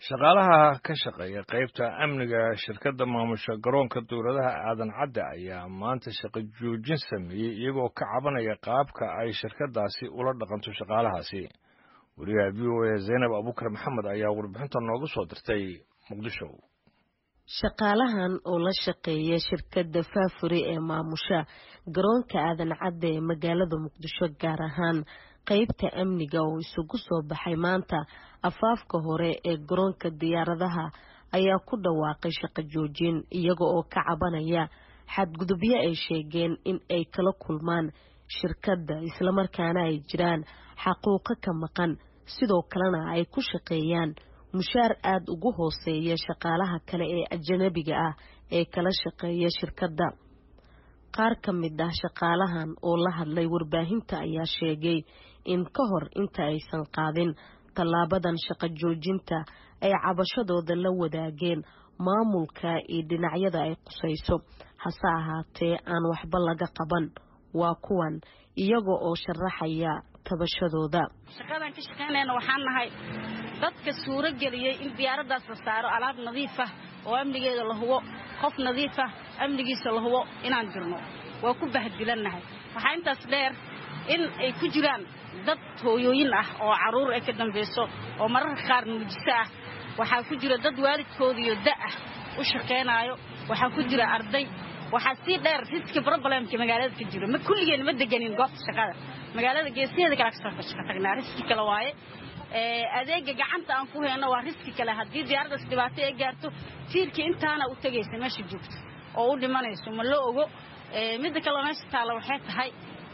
shaqaalaha ka shaqeeya qaybta amniga shirkadda maamusha garoonka dowladaha aadan cadde ayaa maanta shaqo joojin sameeyey iyagoo ka cabanaya qaabka ay shirkaddaasi ula dhaqanto shaqaalahaasi wariyaha v o a zaynab abuukar maxamed ayaa warbixinta noogu soo dirtay muqdisho shaqaalahan oo la shaqeeya shirkadda faafuri ee maamusha garoonka aadan cadde ee magaalada muqdisho gaar ahaan qaybta amniga oo isugu soo baxay maanta afaafka hore ee garoonka diyaaradaha ayaa ku dhawaaqay shaqo joojin iyaga oo ka cabanaya xadgudubyo ay sheegeen in ay kala kulmaan shirkadda islamarkaana ay jiraan xaquuqo ka maqan sidoo kalena ay ku shaqeeyaan mushaar aada ugu hooseeya shaqaalaha kale ee ajanabiga ah ee kala shaqeeya shirkadda qaar ka mid ah shaqaalahan oo la hadlay warbaahinta ayaa sheegay in ka hor inta aysan qaadin tallaabadan shaqo joojinta ay cabashadooda la wadaageen maamulka iyo dhinacyada ay qusayso hase ahaatee aan waxba laga qaban waa kuwan iyaga oo sharaxaya tabashadooda shaqadan ka shaqaynayna waxaan nahay dadka suuro geliyey in diyaaraddaas la saaro alaab nadiif ah oo amnigeeda la hubo qof nadiif ah amnigiisa la hubo inaan jirno waa ku bahadilannahay waxaa intaas dheer in ay ku jiraan dad hooyooyin ah oo carruur ay ka dambayso oo mararka qaar nuujiso ah waxaa ku jira dad waalidkoodiyo da ah u shaqaynaayo waxaa ku jira arday waxaa sii dheer riski problemka magaalada ka jiro ma kulligeen ma deganin goobta shaqada magaalada geesiheeda kale kasoo shaqo tagnaa riski kale waaye adeega gacanta aan ku hayno waa riski kale haddii diyaaraddaas dhibaato ay gaarto tiirkii intaana u tegaysa meesha joogto oo u dhimanayso ma la ogo midda kaleo meesha taalla waxay tahay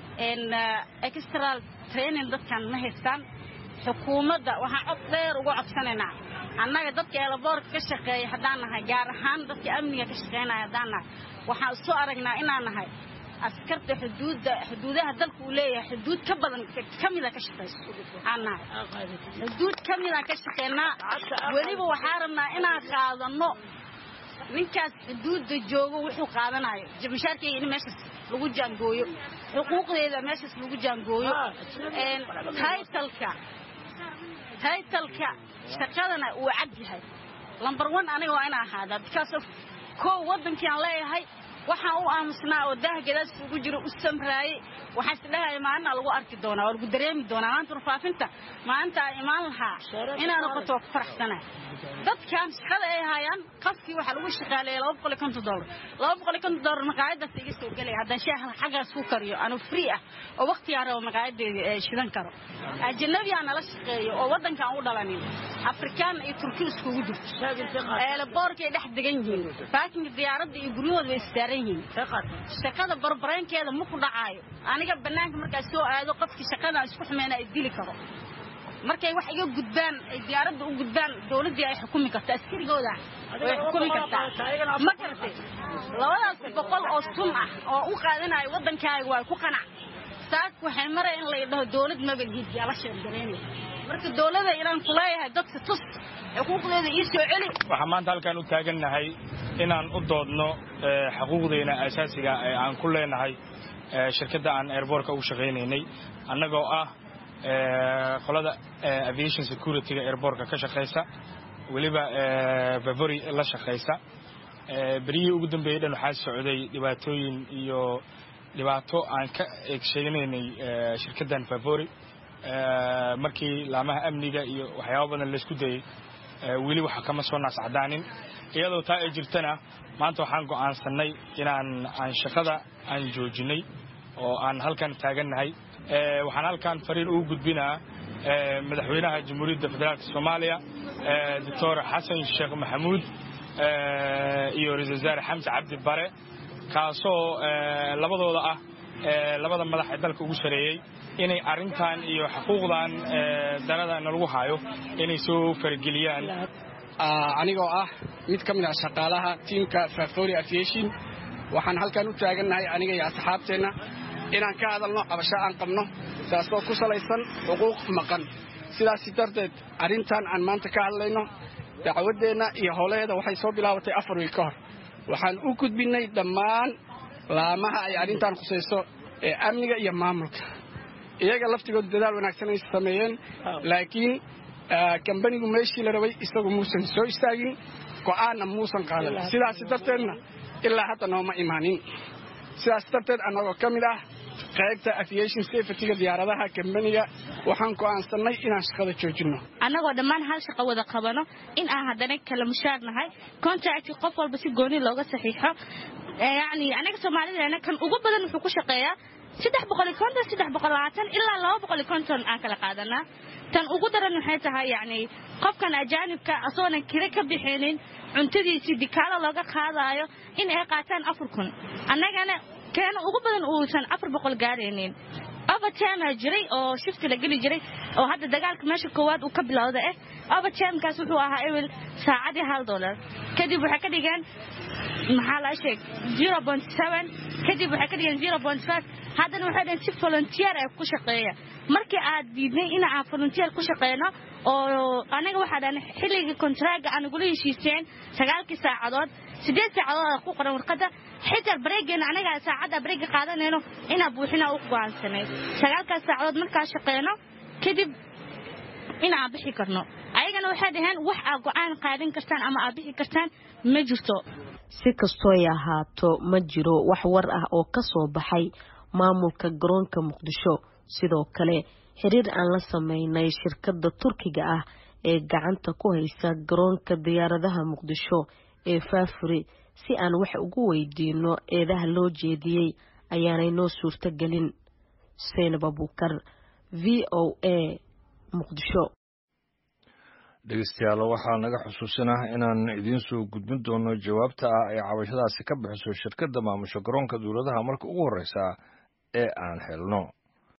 extral training dadkan ma haystaan xukuumadda waxaan cod dheer uga codsanaynaa annaga dadka eelaboorka ka shaqeeya haddaan nahay gaar ahaan dadka amniga ka shaqaynaya haddaan nahay waxaan isu aragnaa inaan nahay askarta xuduudda xuduudaha dalka uu leeyahay xuduud ka badan ka mida ka shaqayso aan nahay xuduud ka midaan ka shaqaynaa weliba waxaa rabnaa inaan qaadanno ninkaas xuduudda joogo wuxuu qaadanayo mashaarkeyga in meeshaas lagu jaangooyo xuquuqdeeda meeshaas lagu jaangooyo taytalka taytalka shaqadana uu cad yahay lambar one aniga waa inaa ahaadaa because of kow waddankii aan leeyahay waxaan u aamusnaa oo daaha gadaas ugu jiro u samraayey waxaa isdhahaya maalina lagu arki doonaa waa lagu dareemi doonaa maanta warfaafinta maalinta aan imaan lahaa inaa noqoto waa ku faraxsanahay dadkan shaqada ay haayaan qafkii waxaa lagu shaqaaleeya laba boqol iyo konton dollar laba boqol iyo konton dollar maqaayadaas iga soo gelaya haddaan shaaha xaggaas ku kariyo anu free ah oo waqtigaan rabo maqaayadeeda shidan karo ajanabiyaa nala shaqeeyo oo waddankaan u dhalanin afrikaan iyo turki iskugu jirto eelaboorkay dhex degan yihiin baakinka diyaaradda iyo guryahooda way istaaran yihiin shaqada barbareenkeeda ma ku dhacaayo aniga bannaanka markaa soo aado qofkii shaqadaan isku xumeyna ay dili karo markay wax iga gudbaan ay diyaaradda u gudbaan dowladdii ay xukumi karta askarigooda way xukumi kartaa ma garatay labadaas boqol oo sun ah oo u qaadanayo waddankaaga waa ku qanac saak waxay maraya in lay dhaho dowlad mabalhiid yaa la sheergaraynaya marka dowladda inaan kuleeyahay dadka tus xuquuqdeeda ii soo celi waxaan maanta halkaan u taagannahay inaan u doodno xuquuqdeena asaasiga ee aan ku leenahay shirkadda aan airboortka ugu shaqaynaynay annagoo ah qolada aviation securityga airboortka ka shaqaysa weliba vavory la shaqaysa beryihii ugu dambeeyey dhan waxaa socday dhibaatooyin iyo dhibaato aan ka eegsheeganaynay shirkaddan vavory markii laamaha amniga iyo waxyaaba badan laysku dayey weli waxa kama soo naascadaanin iyadoo taa ay jirtana maanta waxaan go'aansannay inaan aan shaqada aan joojinay oo aan halkan taagannahay waxaan halkan fariin ugu gudbinaa madaxweynaha jamhuuriyadda federaalka soomaaliya doctor xasan sheekh maxamuud iyo ra-isul wasaare xamse cabdi bare kaasoo labadooda ah labada madax ee dalka ugu sareeyey inay arrintan iyo xuquuqdan darada nalagu hayo inay soo farageliyaan anigoo ah mid ka mid ah shaqaalaha tiimka fafori aviation waxaan halkan u taagannahay aniga iyo asxaabteenna inaan ka hadalno cabasho aan qabno taasoo ku salaysan xuquuq maqan sidaas darteed arrintan aan maanta ka hadlayno dacwaddeenna iyo howlaheeda waxay soo bilaabatay afar wiil ka hor waxaan u gudbinnay dhammaan laamaha ay arrintan khusayso ee amniga iyo maamulka iyaga laftigooda dadaal wanaagsan ay sameeyeen laakiin kambanigu meeshii la rabay isagu muusan soo istaagin go'aanna muusan qaadan sidaas darteedna ilaa hadda nooma imaanin sidaas darteed annagoo ka mid ah qaybta aviation safetyga diyaaradaha kambaniga waxaan go'aansannay inaan shaqada joojinno annagoo dhammaan hal shaqo wada qabano in aan haddana kala mushaar nahay contracti qof walba si gooni looga saxiixo yacni anaga soomaalidana kan ugu badan wuxuu ku shaqeeyaa saddex boqoli konton saddex boqol labaatan ilaa laba boqoli konton aan kala qaadanaa tan ugu daran waxay tahay yacni qofkan ajaanibka asagoonan kira ka bixinin cuntadiisii dikaalo looga qaadaayo in ay qaataan afar kun annagana keena ugu badan uusan afar boqol gaaraynin overtime jiray oo shifti la geli jiray oo hadda dagaalka meesha koowaad uu ka bilowda eh overtimekaas wuxuu ahaa ewel saacadii hal dollar kadib waxay ka dhigeen maxaa la sheeg zero point seven kadib waxay ka dhigeen zero point five haddana waxay dhaheen si volunteer ay ku shaqeeya markii aad diidnay in aan volunteer ku shaqeyno oo anaga waxaa dhahan xilligii kontraaga aan nagula heshiiseen sagaalkii saacadood sideed saacadood ku qoran warqadda xitaa bareegeena anaga saacadda bareega qaadanayno inaa buuxina u go'aansanay sagaalkaas saacadood markaa shaqeyno kadib in aan bixi karno ayagana waxay dhaheen wax aa go'aan qaadan kartaan ama aa bixi kartaan ma jirto si kastooy ahaato ma jiro wax war ah oo ka soo baxay maamulka garoonka muqdisho sidoo kale xiriir aan la sameynay shirkadda turkiga ah ee gacanta ku haysa garoonka diyaaradaha muqdisho ee faafuri si aan wax ugu weydiino eedaha loo jeediyey ayaanay noo suurto gelin seynab abuukar v o a muqdisho dhegeystayaal waxaa naga xusuusinah inaan idiin soo gudbin doono jawaabta ah ay cabashadaasi ka bixiso shirkadda maamusho garoonka dowladaha marka ugu horreysa ee aan helno